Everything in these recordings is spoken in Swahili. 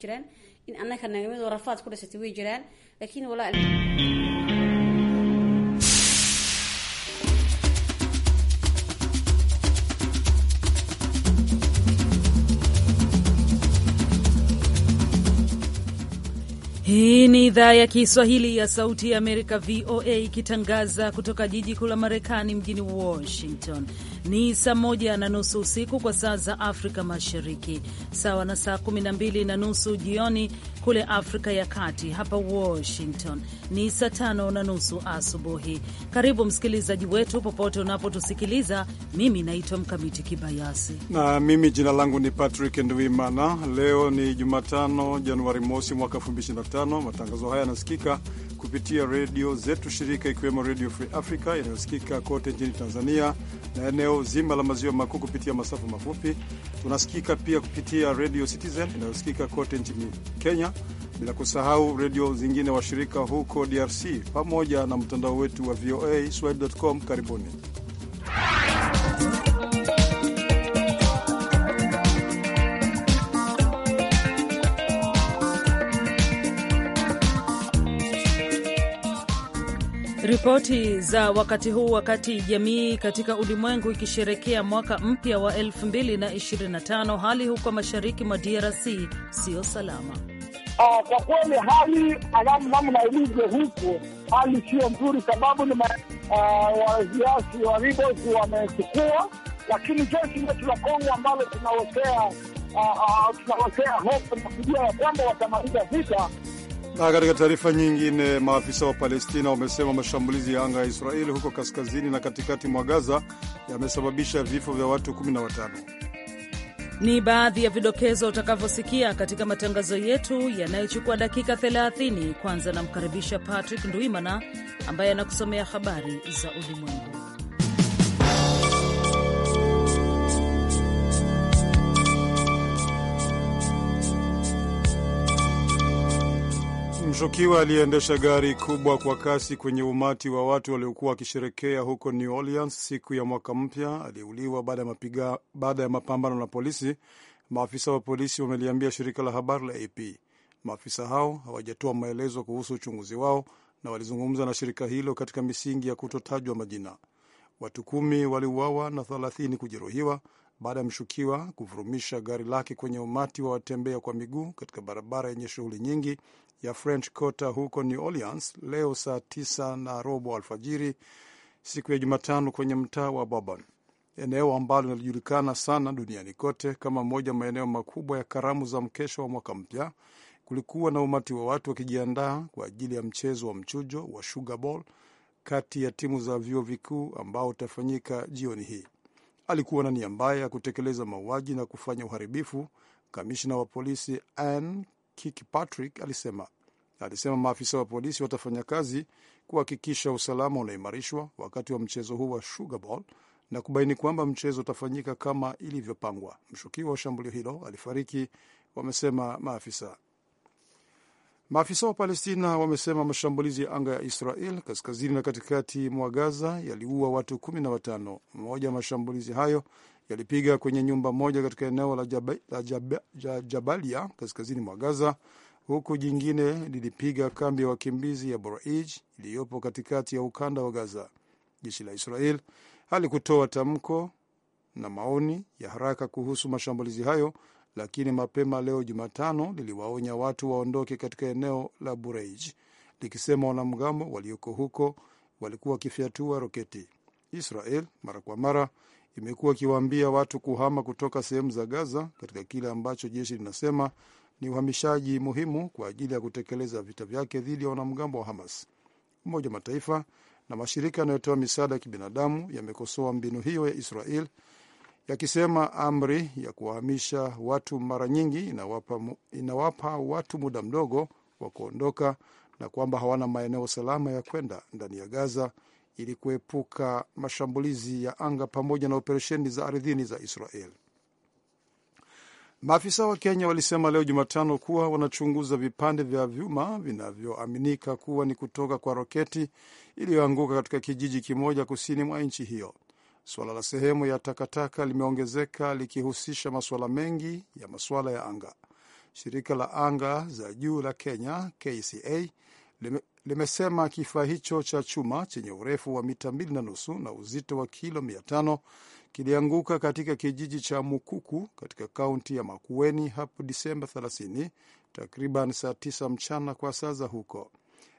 jiraan in annaka nagamid rafaad ku dhisatay way jiraan laakiin walaa Hii ni idhaa ya Kiswahili ya Sauti ya Amerika, VOA, ikitangaza kutoka jiji kuu la Marekani, mjini Washington. Ni saa moja na nusu usiku kwa saa za Afrika Mashariki, sawa na saa kumi na mbili na nusu jioni kule Afrika ya Kati. Hapa Washington ni saa tano na nusu asubuhi. Karibu msikilizaji wetu popote unapotusikiliza. Mimi naitwa Mkamiti Kibayasi na mimi jina langu ni Patrick Ndwimana. Leo ni Jumatano, Januari mosi mwaka 2025. Matangazo haya yanasikika kupitia redio zetu shirika, ikiwemo Redio Free Africa inayosikika kote nchini Tanzania na eneo zima la maziwa makuu kupitia masafa mafupi. Tunasikika pia kupitia Radio Citizen inayosikika kote nchini Kenya, bila kusahau redio zingine washirika huko DRC, pamoja na mtandao wetu wa VOA swahili.com. Karibuni. Ripoti za wakati huu, wakati jamii katika ulimwengu ikisherekea mwaka mpya wa 2025 hali huko mashariki mwa DRC siyo salama. Uh, kwa kweli hali namna ilivyo huku, hali siyo nzuri, sababu ni waziasi wa ribosi wamechukua, lakini jeshi letu la Kongo ambalo tunawekea tunawekea hofu na kujua ya kwamba watamaliza vita na katika taarifa nyingine, maafisa wa Palestina wamesema mashambulizi ya anga ya Israeli huko kaskazini na katikati mwa Gaza yamesababisha vifo vya watu 15. Ni baadhi ya vidokezo utakavyosikia katika matangazo yetu yanayochukua dakika 30. Kwanza namkaribisha Patrick Ndwimana ambaye anakusomea habari za ulimwengu. Mshukiwa aliyeendesha gari kubwa kwa kasi kwenye umati wa watu waliokuwa wakisherekea huko New Orleans siku ya mwaka mpya aliuliwa baada ya mapambano na polisi, maafisa wa polisi wameliambia shirika la habari la AP. Maafisa hao hawajatoa maelezo kuhusu uchunguzi wao na walizungumza na shirika hilo katika misingi ya kutotajwa majina. Watu kumi waliuawa na thelathini kujeruhiwa baada ya mshukiwa kuvurumisha gari lake kwenye umati wa watembea kwa miguu katika barabara yenye shughuli nyingi ya French Quarter huko New Orleans leo saa tisa na robo alfajiri siku ya Jumatano kwenye mtaa wa Bourbon, eneo ambalo linajulikana sana duniani kote kama moja maeneo makubwa ya karamu za mkesho wa mwaka mpya. Kulikuwa na umati wa watu wakijiandaa kwa ajili ya mchezo wa mchujo wa Sugar Bowl kati ya timu za vyuo vikuu ambao utafanyika jioni hii. Alikuwa na nia mbaya ya kutekeleza mauaji na kufanya uharibifu, kamishna wa polisi Ann Kirkpatrick alisema. Alisema maafisa wa polisi watafanya kazi kuhakikisha usalama unaimarishwa wakati wa mchezo huu wa Sugar Bowl na kubaini kwamba mchezo utafanyika kama ilivyopangwa. Mshukiwa wa shambulio hilo alifariki, wamesema maafisa. Maafisa wa Palestina wamesema mashambulizi ya anga ya Israel kaskazini na katikati mwa Gaza yaliua watu kumi na watano. Mmoja wa mashambulizi hayo yalipiga kwenye nyumba moja katika eneo la Jab la Jab Jabalia kaskazini mwa Gaza, huku jingine lilipiga kambi ya wakimbizi ya Boraij iliyopo katikati ya ukanda wa Gaza. Jeshi la Israel halikutoa tamko na maoni ya haraka kuhusu mashambulizi hayo, lakini mapema leo Jumatano liliwaonya watu waondoke katika eneo la Bureij likisema wanamgambo walioko huko walikuwa wakifyatua roketi. Israel mara kwa mara imekuwa ikiwaambia watu kuhama kutoka sehemu za Gaza katika kile ambacho jeshi linasema ni uhamishaji muhimu kwa ajili ya kutekeleza vita vyake dhidi ya wanamgambo wa Hamas. Umoja wa Mataifa na mashirika yanayotoa misaada ya kibinadamu yamekosoa mbinu hiyo ya Israel yakisema amri ya kuwahamisha watu mara nyingi inawapa, inawapa watu muda mdogo wa kuondoka na kwamba hawana maeneo salama ya kwenda ndani ya Gaza ili kuepuka mashambulizi ya anga pamoja na operesheni za ardhini za Israel. Maafisa wa Kenya walisema leo Jumatano kuwa wanachunguza vipande vya vyuma vinavyoaminika kuwa ni kutoka kwa roketi iliyoanguka katika kijiji kimoja kusini mwa nchi hiyo. Suala la sehemu ya takataka limeongezeka likihusisha masuala mengi ya masuala ya anga. Shirika la anga za juu la Kenya KCA lime, limesema kifaa hicho cha chuma chenye urefu wa mita mbili na nusu na uzito wa kilo mia tano kilianguka katika kijiji cha Mukuku katika kaunti ya Makueni hapo Disemba 30 takriban saa 9 mchana kwa saa za huko.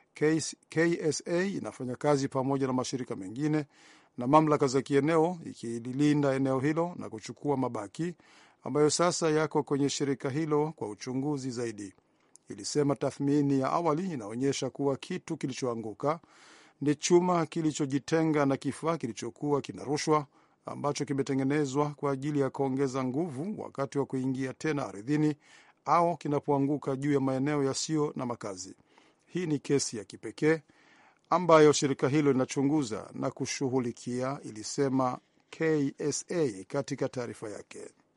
KSA inafanya kazi pamoja na mashirika mengine na mamlaka za kieneo ikililinda eneo hilo na kuchukua mabaki ambayo sasa yako kwenye shirika hilo kwa uchunguzi zaidi. Ilisema tathmini ya awali inaonyesha kuwa kitu kilichoanguka ni chuma kilichojitenga na kifaa kilichokuwa kinarushwa ambacho kimetengenezwa kwa ajili ya kuongeza nguvu wakati wa kuingia tena ardhini au kinapoanguka juu ya maeneo yasiyo na makazi. Hii ni kesi ya kipekee ambayo shirika hilo linachunguza na kushughulikia, ilisema KSA katika taarifa yake.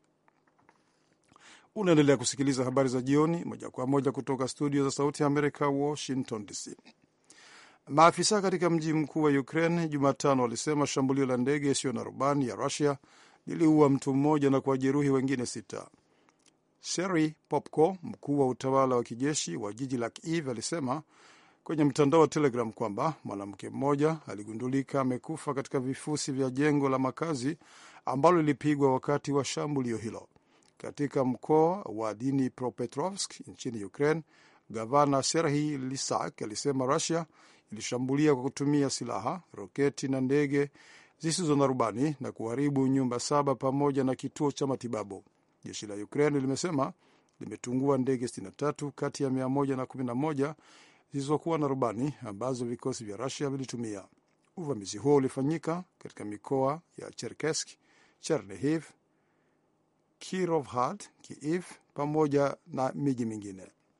Unaendelea kusikiliza habari za jioni moja kwa moja kutoka studio za Sauti ya Amerika, Washington DC. Maafisa katika mji mkuu wa Ukraine Jumatano walisema shambulio la ndege isiyo na rubani ya Rusia liliua mtu mmoja na kuwajeruhi wengine sita. Seri Popko, mkuu wa utawala wa kijeshi wa jiji la Kiev, alisema kwenye mtandao wa Telegram kwamba mwanamke mmoja aligundulika amekufa katika vifusi vya jengo la makazi ambalo lilipigwa wakati wa shambulio hilo. Katika mkoa wa Dnipropetrovsk nchini Ukraine, gavana Serhi Lisak alisema Rusia ilishambulia kwa kutumia silaha, roketi na ndege zisizo na rubani na kuharibu nyumba saba pamoja na kituo cha matibabu. Jeshi la Ukraine limesema limetungua ndege 63 kati ya 111 zilizokuwa na rubani ambazo vikosi vya Rusia vilitumia. Uvamizi huo ulifanyika katika mikoa ya Cherkesk, Chernihiv, Kirovhad, Kiev pamoja na miji mingine.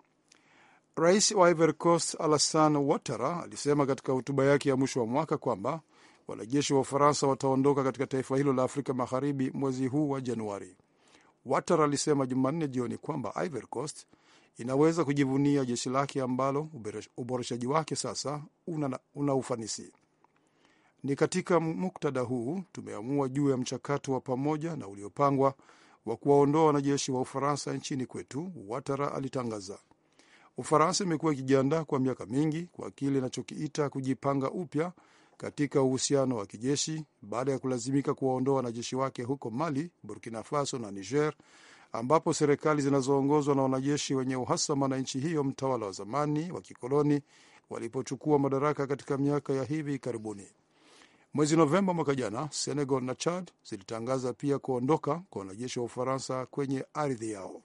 Rais wa Ivory Coast Alassane Ouattara alisema katika hotuba yake ya mwisho wa mwaka kwamba wanajeshi wa Ufaransa wataondoka katika taifa hilo la Afrika Magharibi mwezi huu wa Januari. Ouattara alisema Jumanne jioni kwamba Ivory Coast inaweza kujivunia jeshi lake ambalo uboreshaji wake sasa una, una ufanisi. Ni katika muktadha huu tumeamua juu ya mchakato wa pamoja na uliopangwa wa kuwaondoa wanajeshi wa Ufaransa nchini kwetu, Ouattara alitangaza. Ufaransa imekuwa ikijiandaa kwa miaka mingi kwa kile inachokiita kujipanga upya katika uhusiano wa kijeshi baada ya kulazimika kuwaondoa wanajeshi wake huko Mali, Burkina Faso na Niger, ambapo serikali zinazoongozwa na wanajeshi wenye uhasama na nchi hiyo mtawala wa zamani wa kikoloni walipochukua madaraka katika miaka ya hivi karibuni. Mwezi Novemba mwaka jana, Senegal na Chad zilitangaza pia kuondoka kwa wanajeshi wa Ufaransa kwenye ardhi yao.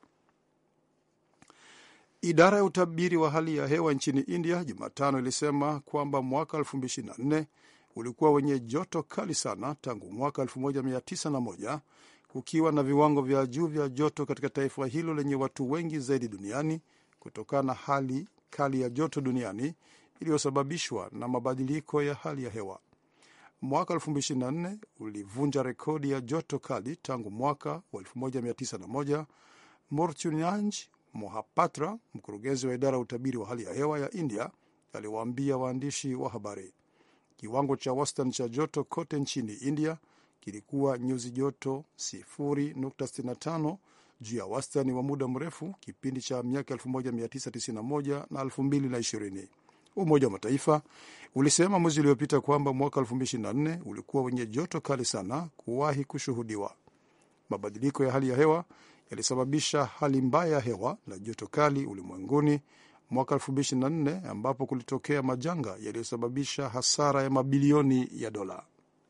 Idara ya utabiri wa hali ya hewa nchini India Jumatano ilisema kwamba mwaka 2024 ulikuwa wenye joto kali sana tangu mwaka 1901 kukiwa na viwango vya juu vya joto katika taifa hilo lenye watu wengi zaidi duniani kutokana na hali kali ya joto duniani iliyosababishwa na mabadiliko ya hali ya hewa. Mwaka 2024 ulivunja rekodi ya joto kali tangu mwaka wa 1901. Murtyunjanj Mohapatra, mkurugenzi wa idara ya utabiri wa hali ya hewa ya India, aliwaambia waandishi wa habari kiwango cha wastani cha joto kote nchini India kilikuwa nyuzi joto 0.65 juu ya wastani wa muda mrefu kipindi cha miaka 1991 na 2020. Umoja wa Mataifa ulisema mwezi uliopita kwamba mwaka 2024 ulikuwa wenye joto kali sana kuwahi kushuhudiwa. Mabadiliko ya hali ya hewa yalisababisha hali mbaya ya hewa na joto kali ulimwenguni mwaka 2024 ambapo kulitokea majanga yaliyosababisha hasara ya mabilioni ya dola.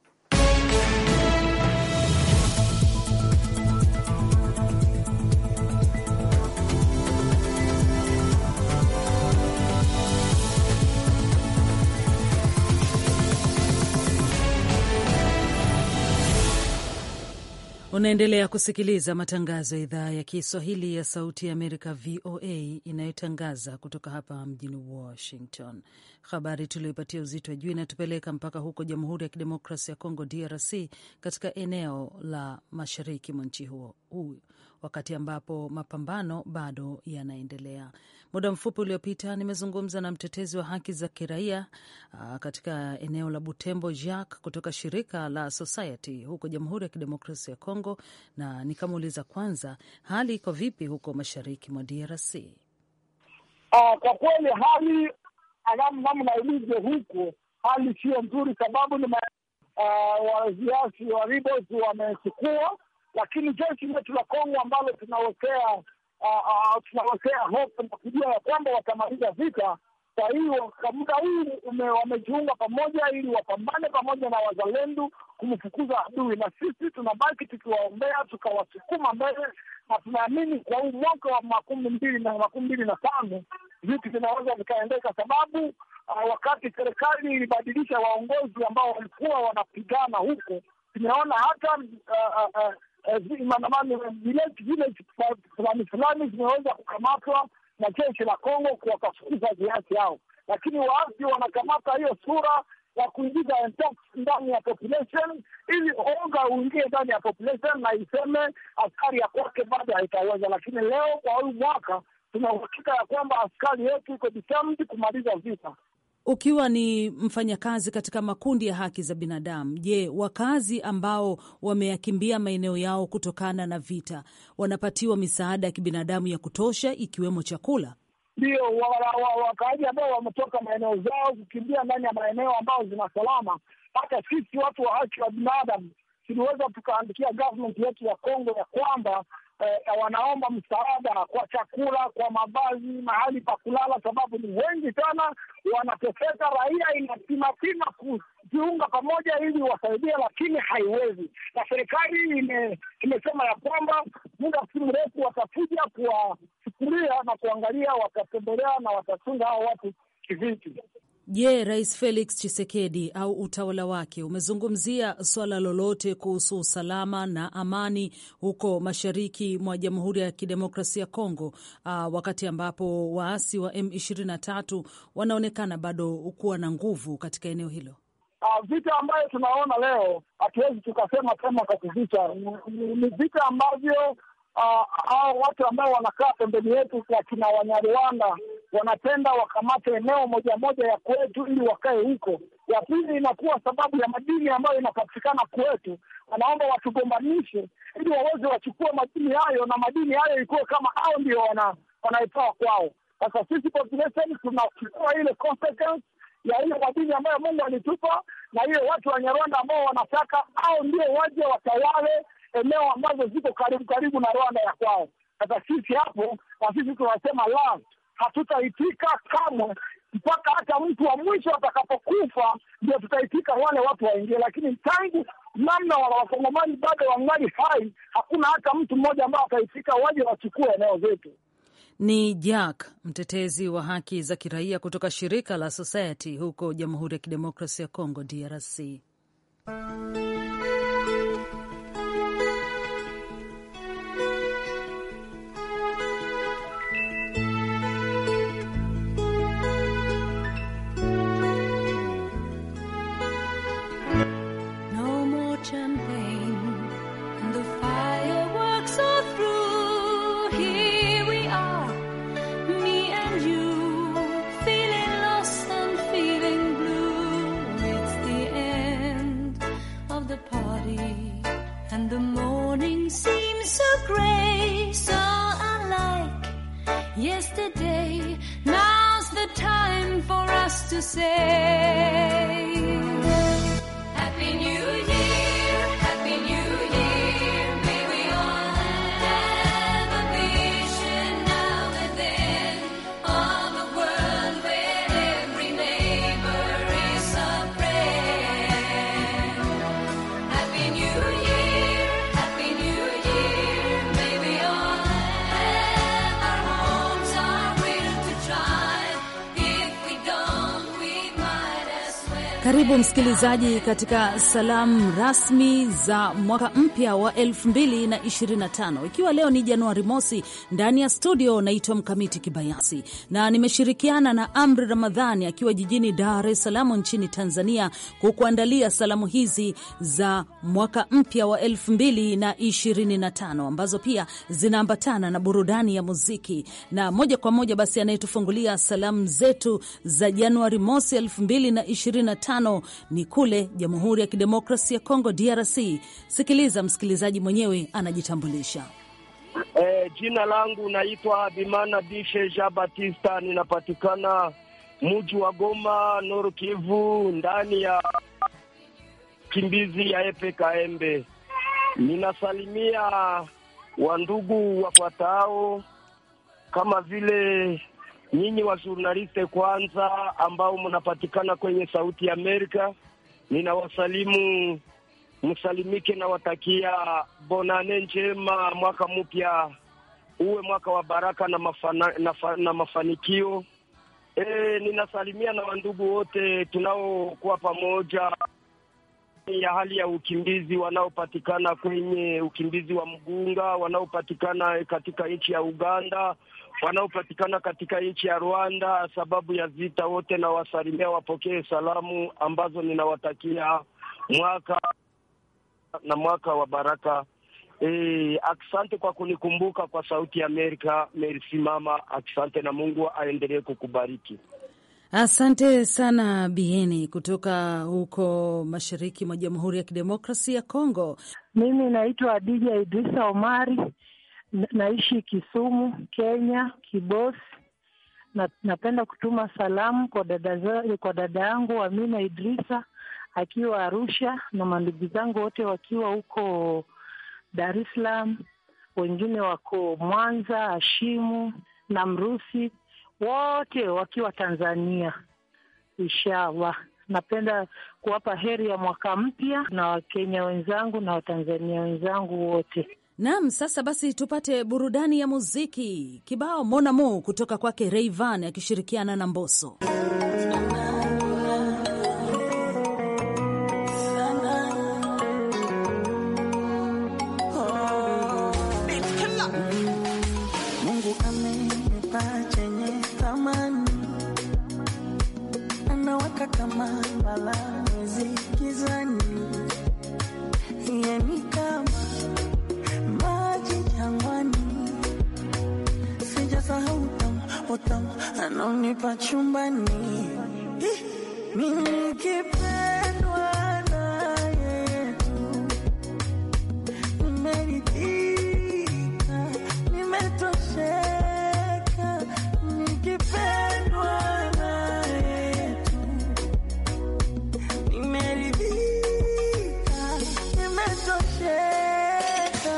Unaendelea kusikiliza matangazo ya idhaa ya Kiswahili ya Sauti ya Amerika, VOA, inayotangaza kutoka hapa mjini Washington. Habari tulioipatia uzito wa juu inatupeleka mpaka huko Jamhuri ya Kidemokrasi ya Kongo, DRC, katika eneo la mashariki mwa nchi huo wakati ambapo mapambano bado yanaendelea. Muda mfupi uliopita nimezungumza na mtetezi wa haki za kiraia uh, katika eneo la Butembo Jacques kutoka shirika la Society huko Jamhuri ya Kidemokrasia ya Kongo, na nikamuuliza kwanza hali iko vipi huko mashariki mwa DRC. Uh, kwa kweli hali namna ilivyo huku, hali sio nzuri, sababu ni uh, waziasi wa rebels wamechukua, lakini jeshi letu la Kongo ambalo tunawekea uh, uh, tunawekea hope na kujua ya kwamba watamaliza vita. Kwa hiyo kwa muda huu wamejiunga pamoja ili wapambane pamoja na wazalendo kumfukuza adui, na sisi tunabaki tukiwaombea tukawasukuma mbele, na tunaamini kwa huu mwaka wa makumi mbili na makumi mbili na tano vitu vinaweza vikaendeka, sababu uh, wakati serikali ilibadilisha waongozi ambao walikuwa wanapigana huko, tumeona hata maandamano village fulani fulani zimeweza kukamatwa na jeshi la Kongo kuwakafukuza viasi hao, lakini waasi wanakamata hiyo sura ya kuingiza ndani ya population ili onga uingie ndani ya population na iseme askari ya kwake bado haitaweza. Lakini leo kwa huyu mwaka tuna uhakika ya kwamba askari yetu iko determined kumaliza vita. Ukiwa ni mfanyakazi katika makundi ya haki za binadamu, je, wakazi ambao wameyakimbia maeneo yao kutokana na vita wanapatiwa misaada ya kibinadamu ya kutosha ikiwemo chakula? Ndio, wakaaji ambao wametoka maeneo zao kukimbia ndani ya maeneo ambayo zina salama. Hata sisi watu wa haki wa binadamu tuliweza tukaandikia government yetu ya Kongo ya kwamba eh, wanaomba msaada kwa chakula, kwa mavazi, mahali pa kulala, sababu ni wengi sana wanateseka. Raia inapimapima kujiunga pamoja ili wasaidie, lakini haiwezi, na serikali ime, imesema ya kwamba muda si mrefu watakuja kuwachukulia na kuangalia, watatembelea na watachunga hao watu kivipi. Je, Rais Felix Tshisekedi au utawala wake umezungumzia suala lolote kuhusu usalama na amani huko mashariki mwa Jamhuri ya Kidemokrasia ya Kongo, uh, wakati ambapo waasi wa M23 wanaonekana bado kuwa na nguvu katika eneo hilo? Uh, vita ambayo tunaona leo hatuwezi tukasema kama kakuvita, ni vita ambavyo hao uh, watu ambao wanakaa pembeni yetu wakina Wanyarwanda wanapenda wakamate eneo moja moja ya kwetu ili wakae huko. Ya pili inakuwa sababu ya madini ambayo inapatikana kwetu, wanaomba watugombanishe ili waweze wachukue madini hayo, na madini hayo ikuwe kama hao ndio wana wanaitoa kwao. Sasa sisi population tunachukua ile consequence ya ile madini ambayo Mungu alitupa, na hiyo watu wa Nyarwanda ambao wanataka hao ndio waje watawale eneo ambazo ziko karibu karibu na Rwanda ya kwao. Sasa sisi hapo, na sisi tunasema la, hatutaitika kamwe mpaka hata mtu wa mwisho atakapokufa ndio tutaitika wale watu waingie, lakini tangu namna wa wakongomani bado wangali hai, hakuna hata mtu mmoja ambaye ataitika waje wachukue eneo zetu. Ni Jack, mtetezi wa haki za kiraia kutoka shirika la Society huko Jamhuri ya Kidemokrasia ya Kongo, DRC. yesterday. Now's the time for us to say Happy New Year, Happy New Year. May we all have a vision now and then of a world where every neighbor is a friend. Happy New Year, Happy New Year. May we all have our homes, our will to try. If we don't, we might as well Karibu msikilizaji katika salamu rasmi za mwaka mpya wa 2025 ikiwa leo ni Januari mosi. Ndani ya studio naitwa Mkamiti Kibayasi na nimeshirikiana na Amri Ramadhani akiwa jijini Dar es Salaam nchini Tanzania kukuandalia salamu hizi za mwaka mpya wa 2025 ambazo pia zinaambatana na burudani ya muziki. Na moja kwa moja basi anayetufungulia salamu zetu za Januari mosi 2025 ni kule Jamhuri ya Kidemokrasi ya Kongo, DRC. Sikiliza, msikilizaji mwenyewe anajitambulisha. Eh, jina langu naitwa Bimana Bishe Jean Batista, ninapatikana muji wa Goma, Nord Kivu, ndani ya kimbizi ya Epe Kaembe. Ninasalimia wandugu wafuatao kama vile nyinyi wa journaliste kwanza, ambao mnapatikana kwenye Sauti ya Amerika, ninawasalimu msalimike, nawatakia bonane njema, mwaka mpya uwe mwaka wa baraka na, mafana, na, na mafanikio. E, ninasalimia na wandugu wote tunaokuwa pamoja ya hali ya ukimbizi wanaopatikana kwenye ukimbizi wa mgunga, wanaopatikana katika nchi ya Uganda, wanaopatikana katika nchi ya Rwanda sababu ya vita. Wote nawasalimia, wapokee salamu ambazo ninawatakia mwaka na mwaka wa baraka. E, asante kwa kunikumbuka kwa Sauti ya Amerika. Merci mama, asante na Mungu aendelee kukubariki. Asante sana Bieni kutoka huko mashariki mwa Jamhuri ya Kidemokrasi ya Kongo. Mimi naitwa Adija Idrisa Omari, naishi Kisumu, Kenya, Kibosi. Na, napenda kutuma salamu kwa dada kwa dada yangu Amina Idrisa akiwa Arusha na mandugu zangu wote wakiwa huko Dar es Salaam, wengine wako Mwanza, Ashimu na Mrusi wote wakiwa Tanzania. Inshallah, napenda kuwapa heri ya mwaka mpya na Wakenya wenzangu na Watanzania wenzangu wote. Naam, sasa basi tupate burudani ya muziki. Kibao Monamo kutoka kwake Rayvan akishirikiana na Mbosso. Mungu amenipa chenye thamani, anawaka kama mbala mwezi gizani, yeye ni kama maji jangwani, sijasahau utamu utamu anaonipa chumbani, mimi nikipendwa na yeye tu nimeridhika, nimetosheka, nikipendwa na yeye tu nimeridhika, nimetosheka.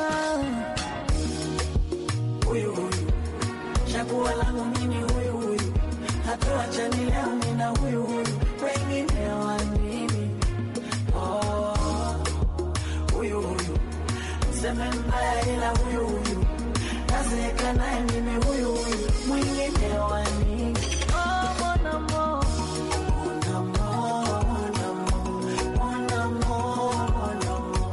Huyu huyu chaguo langu mimi, huyu huyu hatuachani leo, mimi na huyu huyu, wengine wa nini? Oh, huyu huyu mseme mbaya, ila huyu huyu nazeeka naye mimi, huyu huyu mwingine wa nini? Oh, mon amour, mon amour, mon amour, mon amour, mon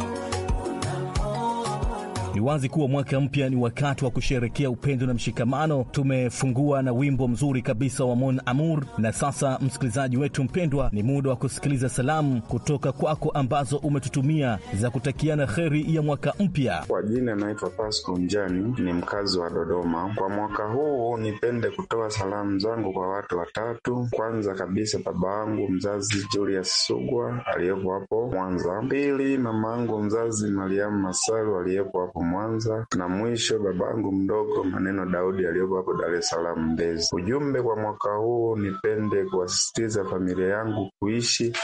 amour. Ni wazi kuwa mwaka mpya ni wakati wa kusherekea upendo na mshikamano. Tumefungua na wimbo mzuri kabisa wa Mon Amour, na sasa, msikilizaji wetu mpendwa, ni muda wa kusikiliza salamu kutoka kwako ambazo umetutumia za kutakiana kheri ya mwaka mpya. Kwa jina naitwa Pasco Njani, ni mkazi wa Dodoma. Kwa mwaka huu nipende kutoa salamu zangu kwa watu watatu. Kwanza kabisa baba wangu mzazi Julius Sugwa aliyepo hapo Mwanza. Pili mama yangu mzazi Mariamu Masaru aliyepo hapo Mwanza, na mwisho babangu mdogo Maneno Daudi aliyepo hapo Dar es Salaam Mbezi. Ujumbe kwa mwaka huu nipende kuwasisitiza familia yangu kuishi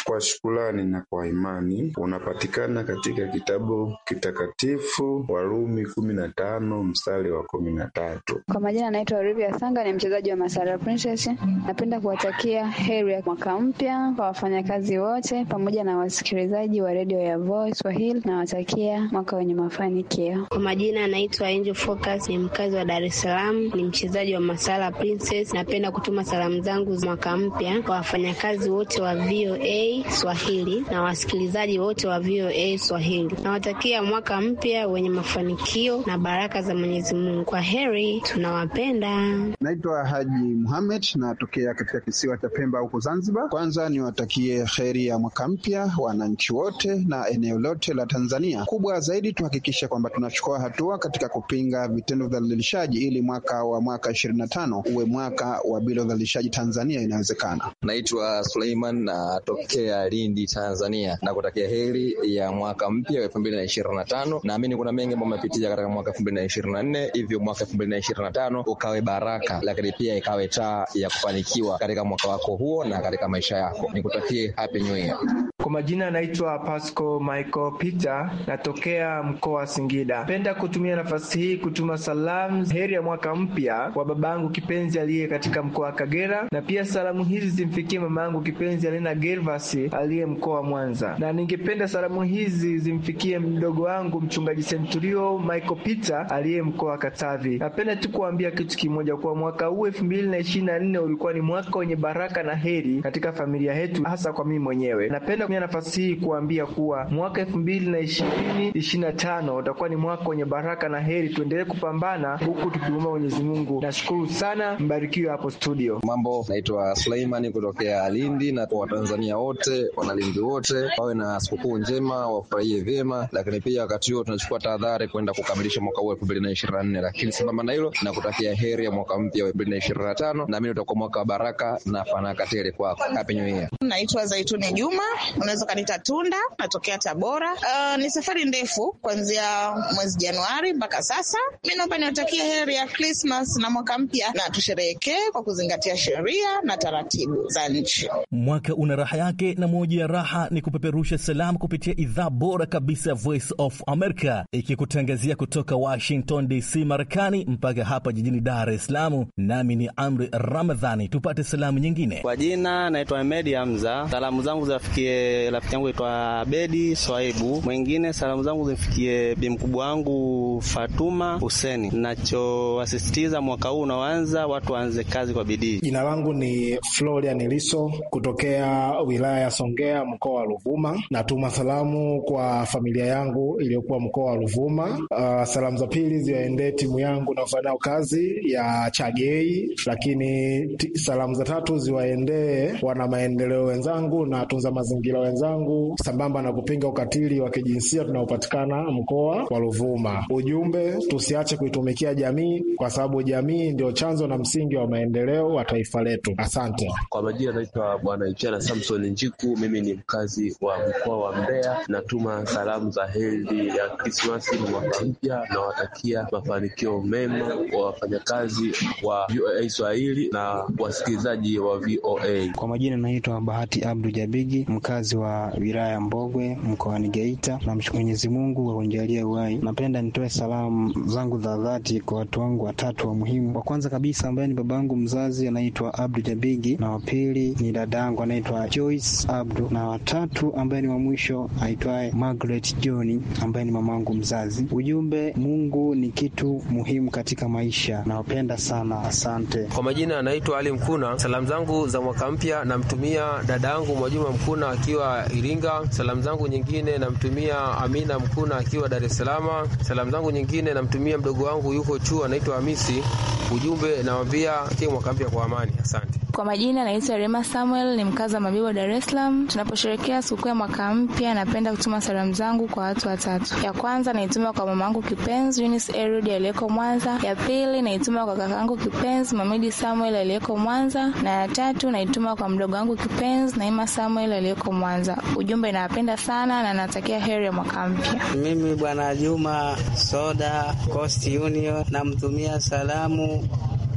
kwa shukrani na kwa imani unapatikana katika kitabu kitakatifu Warumi kumi na tano mstari wa kumi na tatu. Kwa majina anaitwa Olivia Sanga, ni mchezaji wa Masara Princess. Napenda kuwatakia heri ya mwaka mpya kwa wafanyakazi wote pamoja na wasikilizaji wa redio ya Voice Swahili. Nawatakia mwaka wenye mafanikio. Kwa majina anaitwa Angel Focus, ni mkazi wa Dar es Salaam, ni mchezaji wa Masala Princess. Napenda kutuma salamu zangu za mwaka mpya kwa wafanyakazi wote wa VOA Swahili na wasikilizaji wote wa VOA Swahili. Nawatakia mwaka mpya wenye mafanikio na baraka za Mwenyezi Mungu. Kwa heri, tunawapenda. Naitwa Haji Muhamed, natokea katika kisiwa cha Pemba huko Zanzibar. Kwanza niwatakie heri ya mwaka mpya wananchi wote na eneo lote la Tanzania. Kubwa zaidi tuhakikishe kwamba tunachukua hatua katika kupinga vitendo vya udhalilishaji ili mwaka wa mwaka ishirini na tano uwe mwaka wa bila udhalilishaji Tanzania inawezekana. Naitwa Suleiman natokea Lindi, Tanzania, na kutakia heri ya mwaka mpya wa elfu mbili na ishirini na tano. Naamini kuna mengi ambayo amepitia katika mwaka elfu mbili na ishirini na nne hivyo mwaka elfu mbili na ishirini na tano ukawe baraka, lakini pia ikawe taa ya kufanikiwa katika mwaka wako huo na katika maisha yako. Nikutakie happy new year. Kwa majina naitwa Pasco Michael Peter, natokea mkoa wa Singida. Napenda kutumia nafasi hii kutuma salamu heri ya mwaka mpya kwa babangu kipenzi aliye katika mkoa wa Kagera, na pia salamu hizi zimfikie mamangu kipenzi Alena Gervas aliye mkoa wa Mwanza, na ningependa salamu hizi zimfikie mdogo wangu mchungaji Centurio Michael Peter aliye mkoa wa Katavi. Napenda tu kuambia kitu kimoja, kwa mwaka huu elfu mbili na ishirini na nne ulikuwa ni mwaka wenye baraka na heri katika familia yetu, hasa kwa mimi mwenyewe. Napenda kutumia nafasi hii kuambia kuwa mwaka elfu mbili na ishirini ishirini na tano utakuwa ni mwaka wenye baraka na heri. Tuendelee kupambana huku tukiomba Mwenyezi Mungu. Nashukuru sana, mbarikiwe hapo studio. Mambo, naitwa Suleimani kutokea Lindi, na kwa Watanzania wote, Wanalindi wote wawe na sikukuu njema, wafurahie vyema, lakini pia wakati huo tunachukua tahadhari kwenda kukamilisha mwaka huu elfu mbili na ishirini na nne. Lakini sambamba na hilo, na kutakia heri ya mwaka mpya wa elfu mbili na ishirini na tano. Naamini utakuwa mwaka wa baraka na fanaka tele kwako. Happy New Year. Naitwa Zaituni Juma, unaweza kanita Tunda, natokea Tabora. Uh, ni safari ndefu kuanzia mwezi Januari mpaka sasa. Mi naomba niwatakie heri ya Krismas na mwaka mpya, na tusherehekee kwa kuzingatia sheria na taratibu za nchi. Mwaka una raha yake, na moja ya raha ni kupeperusha salamu kupitia idhaa bora kabisa ya Voice of America, ikikutangazia kutoka Washington DC, Marekani, mpaka hapa jijini Dar es Salaam. Nami ni Amri Ramadhani. Tupate salamu nyingine. Kwa jina naitwa Ahmedi Hamza. Salamu zangu ziwafikie rafiki yangu aitwa Abedi Swaibu. Mwingine salamu zangu zimfikie bi mkubwa wangu Fatuma Huseni. Nachowasisitiza mwaka huu unaoanza, watu waanze kazi kwa bidii. Jina langu ni Florian Liso kutokea wilaya ya Songea, mkoa wa Ruvuma. Natuma salamu kwa familia yangu iliyokuwa mkoa wa Ruvuma. Uh, salamu za pili ziwaendee timu yangu naofanya nayo kazi ya Chagei, lakini salamu za tatu ziwaendee wana maendeleo wenzangu na tunza mazingira wenzangu, sambamba na kupinga ukatili wa kijinsia tunaopatikana mkoa wa Ruvuma. Ujumbe, tusiache kuitumikia jamii, kwa sababu jamii ndio chanzo na msingi wa maendeleo wa taifa letu. Asante. Kwa majina naitwa Bwana Ichana Samson Njiku, mimi ni mkazi wa mkoa wa Mbeya. Natuma salamu za heri ya Krismasi na mwaka mpya, nawatakia mafanikio mema wa wafanyakazi wa VOA Swahili na wasikilizaji wa VOA. Kwa majina naitwa Bahati Abdu Jabigi, mkazi wa wilaya ya Mbogwe mkoani Geita. Namshukuru Mwenyezi Mungu kwa kunijalia uhai. Napenda nitoe salamu zangu za dhati kwa watu wangu watatu wa muhimu. Wa kwanza kabisa ambaye ni babangu mzazi anaitwa Abdu Jabigi, na wa pili ni dadangu anaitwa Joyce Abdu, na watatu ambaye ni wa mwisho aitwaye Margaret John ambaye ni mamangu mzazi. Ujumbe, Mungu ni kitu muhimu katika maisha. Nawapenda sana, asante. Kwa majina anaitwa Ali Mkuna. Salamu zangu za mwaka mpya namtumia dada yangu Mwajuma Mkuna akiwa Iringa. Salamu zangu nyingine namtumia Amina Mkuna akiwa Dar es Salaam. Salamu zangu nyingine namtumia mdogo wangu yuko chuo anaitwa Hamisi. Ujumbe nawambia tie mwaka mpya kwa amani. Asante. Kwa majina naitwa Rema Samuel, ni mkazi wa Mabibo, Dar es Salaam. Tunaposherehekea sikukuu ya mwaka mpya, napenda kutuma salamu zangu kwa watu watatu. Ya kwanza naituma kwa mamangu kipenzi Eunice Erud aliyeko Mwanza. Ya pili naituma kwa kakaangu kipenzi Mamidi Samuel aliyeko Mwanza, na ya tatu naituma kwa mdogo wangu kipenzi Naima Samuel aliyeko Mwanza. Ujumbe, nawapenda sana na natakia heri ya mwaka mpya. Mimi bwana Juma Soda Coast Union namtumia salamu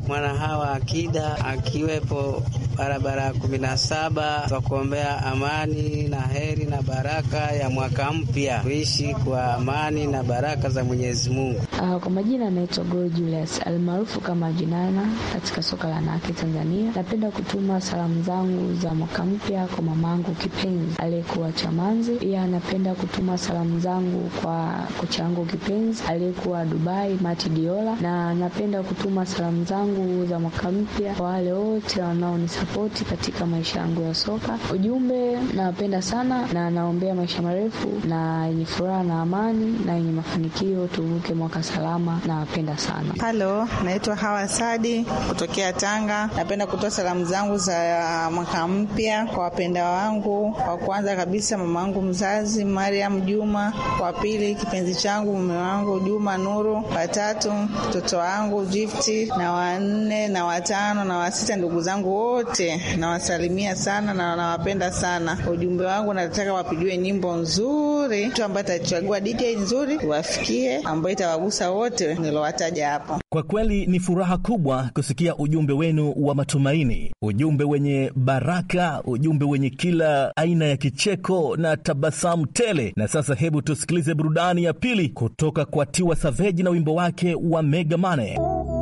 mwana hawa Akida akiwepo barabara ya kumi na saba kwa kuombea amani na heri na baraka ya mwaka mpya, kuishi kwa amani na baraka za Mwenyezi Mungu. Uh, kwa majina anaitwa Go Julius almaarufu kama Jinana katika soka la Nake Tanzania. Napenda kutuma salamu zangu za mwaka mpya kwa mamangu kipenzi aliyekuwa Chamanzi. Pia napenda kutuma salamu zangu kwa kocha wangu kipenzi aliyekuwa Dubai Mati Diola, na napenda kutuma salamu zangu za mwaka mpya kwa wale wote wanaonisapoti katika maisha yangu ya soka. Ujumbe, nawapenda sana na naombea maisha marefu na yenye furaha na amani na yenye mafanikio, tuvuke mwaka salama. Nawapenda sana. Halo, naitwa Hawa Sadi kutokea Tanga. Napenda kutoa salamu zangu za mwaka mpya kwa wapenda wangu. Wa kwanza kabisa mama wangu mzazi Mariam Juma, wa pili kipenzi changu mume wangu Juma Nuru, watatu mtoto wangu Gifti, na wanne na watano na wasita ndugu zangu wote nawasalimia sana na nawapenda sana. Ujumbe wangu nataka wapigiwe nyimbo nzuri, mtu ambaye atachagua DJ nzuri wafikie, ambayo itawagusa wote nilowataja hapo. Kwa kweli ni furaha kubwa kusikia ujumbe wenu wa matumaini, ujumbe wenye baraka, ujumbe wenye kila aina ya kicheko na tabasamu tele. Na sasa hebu tusikilize burudani ya pili kutoka kwa Tiwa Savage na wimbo wake wa Mega Mane.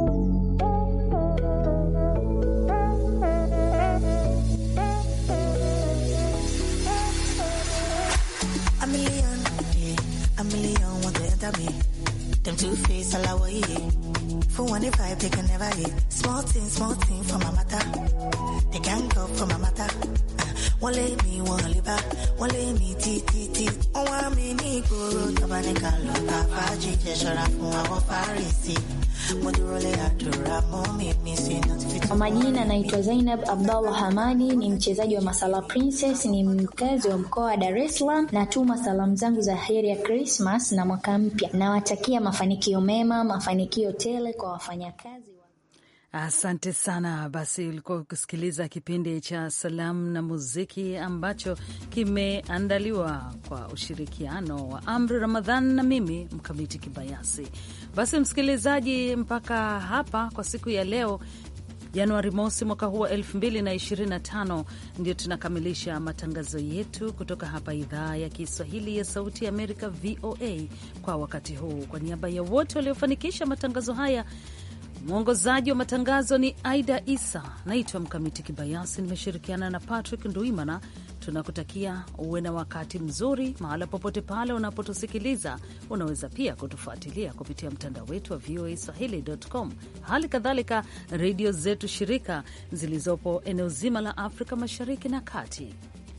A million, yeah, a million want to enter me. Them two face all away. For one if I pick and never hit. Small thing, small thing for my matter. They can't go for my matter. Uh, one lay me, one lay back. One lay me, ti, ti, ti. Oh, I mean, ni guru. Tabanika, loka, faji, jeshara, fun, awo, farisi. Mudurole, adura, momi, misi, notification. Kwa majina naitwa Zainab Abdallah Hamadi, ni mchezaji wa Masala Princess, ni mkazi wa mkoa wa Dar es Salaam. Natuma salamu zangu za heri ya Christmas na mwaka mpya. Nawatakia mafanikio mema, mafanikio tele kwa wafanyakazi. Asante sana. Basi ulikuwa ukisikiliza kipindi cha salamu na muziki ambacho kimeandaliwa kwa ushirikiano wa Amri Ramadhan na mimi Mkamiti Kibayasi. Basi msikilizaji, mpaka hapa kwa siku ya leo Januari mosi mwaka huu wa 2025 ndio tunakamilisha matangazo yetu kutoka hapa idhaa ya Kiswahili ya Sauti ya Amerika, VOA, kwa wakati huu. Kwa niaba ya wote waliofanikisha matangazo haya Mwongozaji wa matangazo ni Aida Isa. Naitwa Mkamiti Kibayasi, nimeshirikiana na Patrick Nduimana. Tunakutakia uwe na wakati mzuri mahala popote pale unapotusikiliza. Unaweza pia kutufuatilia kupitia mtandao wetu wa VOA Swahili.com, hali kadhalika redio zetu shirika zilizopo eneo zima la Afrika Mashariki na Kati.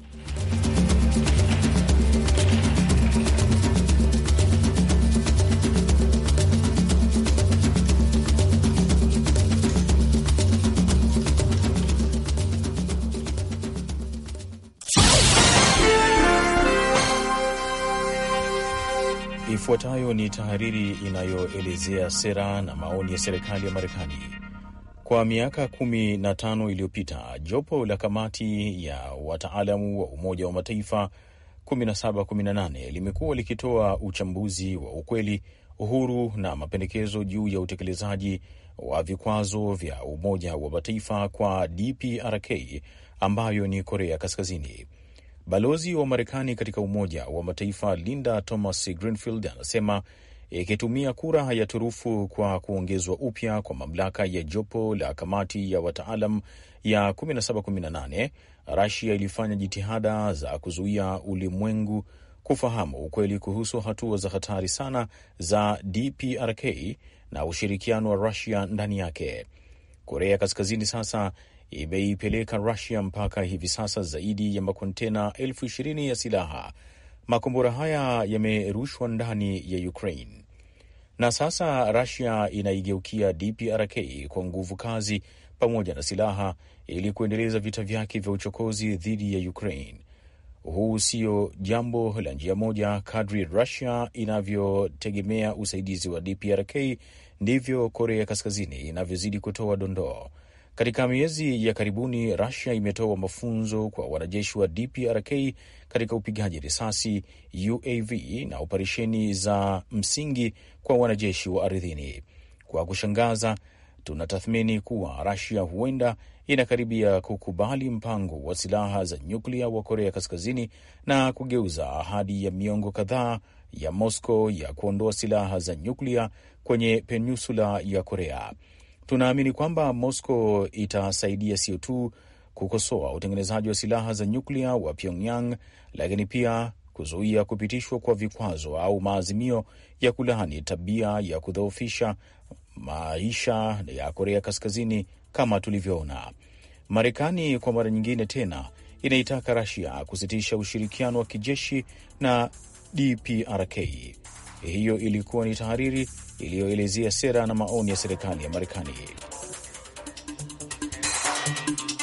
Ifuatayo ni tahariri inayoelezea sera na maoni ya serikali ya Marekani. Kwa miaka kumi na tano iliyopita, jopo la kamati ya wataalamu wa Umoja wa Mataifa 1718 limekuwa likitoa uchambuzi wa ukweli, uhuru na mapendekezo juu ya utekelezaji wa vikwazo vya Umoja wa Mataifa kwa DPRK ambayo ni Korea Kaskazini. Balozi wa Marekani katika Umoja wa Mataifa Linda Thomas Greenfield anasema ikitumia kura ya turufu kwa kuongezwa upya kwa mamlaka ya jopo la kamati ya wataalam ya 1718 Rasia ilifanya jitihada za kuzuia ulimwengu kufahamu ukweli kuhusu hatua za hatari sana za DPRK na ushirikiano wa Rusia ndani yake. Korea Kaskazini sasa imeipeleka Rusia mpaka hivi sasa zaidi ya makontena elfu ishirini ya silaha. Makombora haya yamerushwa ndani ya Ukraine na sasa Rusia inaigeukia DPRK kwa nguvu kazi pamoja na silaha ili kuendeleza vita vyake vya uchokozi dhidi ya Ukraine. Huu sio jambo la njia moja. Kadri Rusia inavyotegemea usaidizi wa DPRK ndivyo Korea Kaskazini inavyozidi kutoa dondoo. Katika miezi ya karibuni Rusia imetoa mafunzo kwa wanajeshi wa DPRK katika upigaji risasi, UAV na operesheni za msingi kwa wanajeshi wa ardhini. Kwa kushangaza, tunatathmini kuwa Rasia huenda inakaribia kukubali mpango wa silaha za nyuklia wa Korea Kaskazini na kugeuza ahadi ya miongo kadhaa ya Moscow ya kuondoa silaha za nyuklia kwenye peninsula ya Korea. Tunaamini kwamba Moscow itasaidia sio tu kukosoa utengenezaji wa silaha za nyuklia wa Pyongyang, lakini pia kuzuia kupitishwa kwa vikwazo au maazimio ya kulaani tabia ya kudhoofisha maisha ya Korea Kaskazini kama tulivyoona. Marekani kwa mara nyingine tena inaitaka Rasia kusitisha ushirikiano wa kijeshi na DPRK. Hiyo ilikuwa ni tahariri iliyoelezea sera na maoni ya serikali ya Marekani.